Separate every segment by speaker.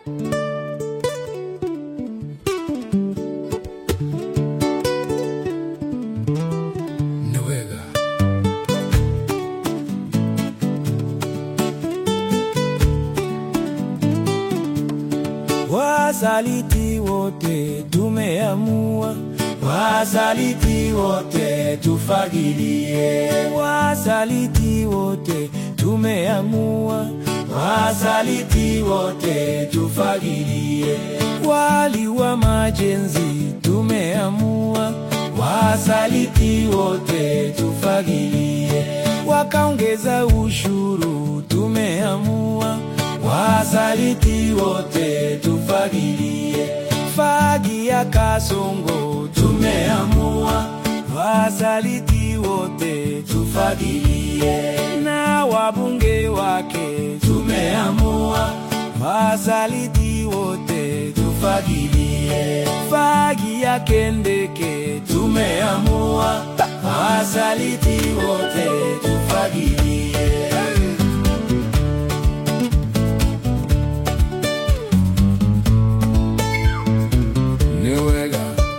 Speaker 1: Nowega.
Speaker 2: Wasaliti wote tumeamua, wasaliti wote tufagilie. Wasaliti wote tumeamua, wasaliti wote tufagilie. Wali wa majenzi tumeamua, wasaliti wote tufagilie. Wakaongeza ushuru tumeamua wasaliti wote tufagilie. Fagi ya Kasongo tumeamua, wasaliti wote tufagilie. Na wabunge wake tumeamua, wasaliti wote tufagilie. Fagi ya Kendeke tumeamua, wasaliti wote tufagilie.
Speaker 1: Nowega.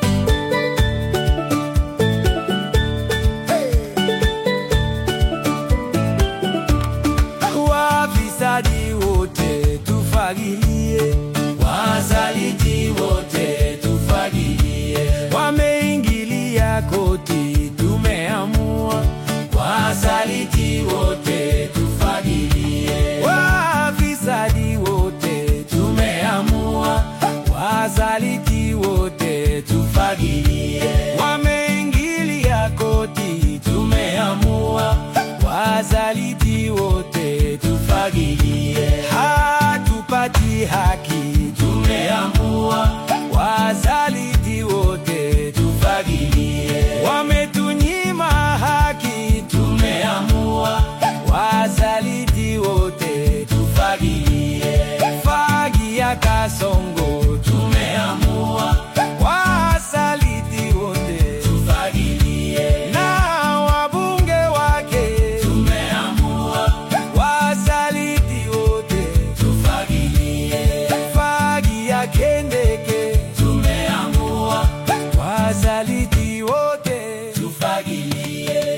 Speaker 2: Wafisadi wote tufagilie, wasaliti wote tufagilie. Wameingilia koti, tumeamua, wasaliti wote tufagilie. Wafisadi wote tumeamua, wasaliti wote tufagilie. Wameingilia koti, tumeamua, wasaliti wote tufagilie. Hatupati haki, tumeamua, wasaliti wote tufagilie. Wametunyima haki, tumeamua, wasaliti wote tufagilie. Fagi ya Kasongo, tumeamua, wasaliti wote tufagilie. Na wabunge wake, tumeamua, wasaliti wote tufagilie. Fagi ya Kendeke, tumeamua, wasaliti wote tufagilie.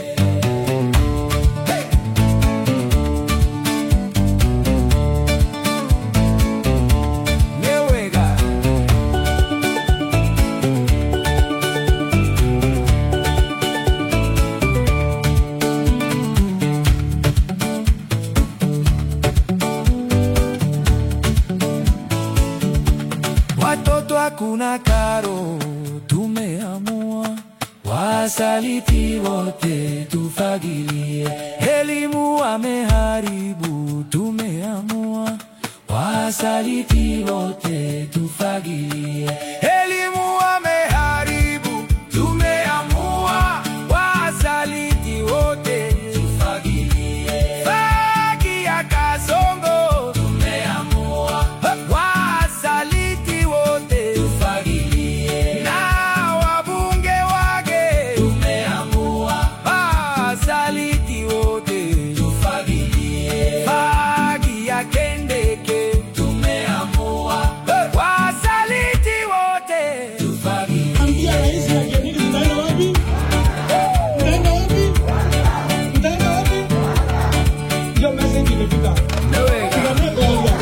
Speaker 2: Newega. Watoto hakuna karo, tumeamua wasaliti wote tufagilie. Elimu wameharibu, tumeamua wasaliti wote tufagilie. Elimu wameharibu, tumeamua wasaliti wote tufagilie. Fagi ya Kasongo, tumeamua wasaliti wote tufagilie. Na wabunge wake, tumeamua wasaliti wote tufagilie. Fagi ya Kendeke, tumeamua wasaliti wote tufagilie.
Speaker 3: Ambia rais na Kenini mtaenda wapi? Mtaenda wapi? Mtaenda wapi? Hiyo message imefika.
Speaker 2: Nowega.
Speaker 3: Tunaambia kuongea.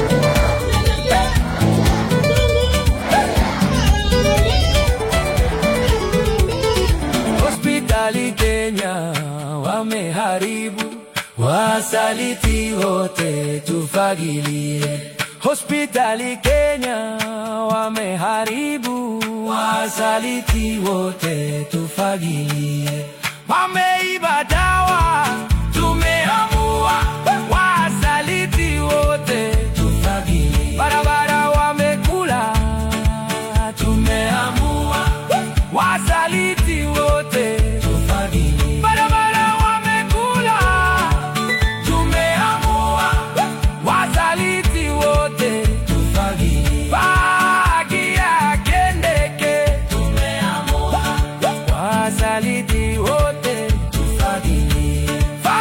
Speaker 2: Hospitali Kenya wameharibu, wasaliti wote tufagilie. Hospitali Kenya wameharibu, wasaliti wote tufagilie. Wameiba dawa, tumeamua, wasaliti wote tufagilie. Barabara wamekula, tumeamua, wasaliti wote tufagilie. Barabara wamekula, tumeamua, wasaliti wote tufagilie. Fagi ya Kendeke, tumeamua, wasaliti wote tufagilie. Fagi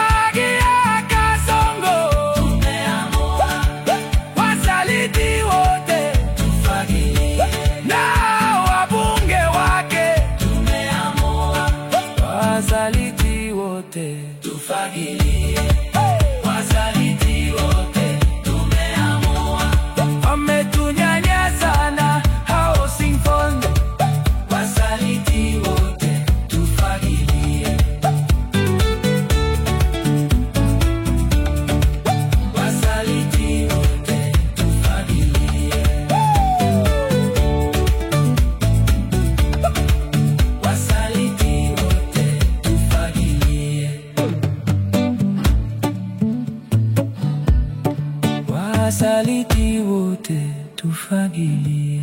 Speaker 2: wasaliti wote tufagilie.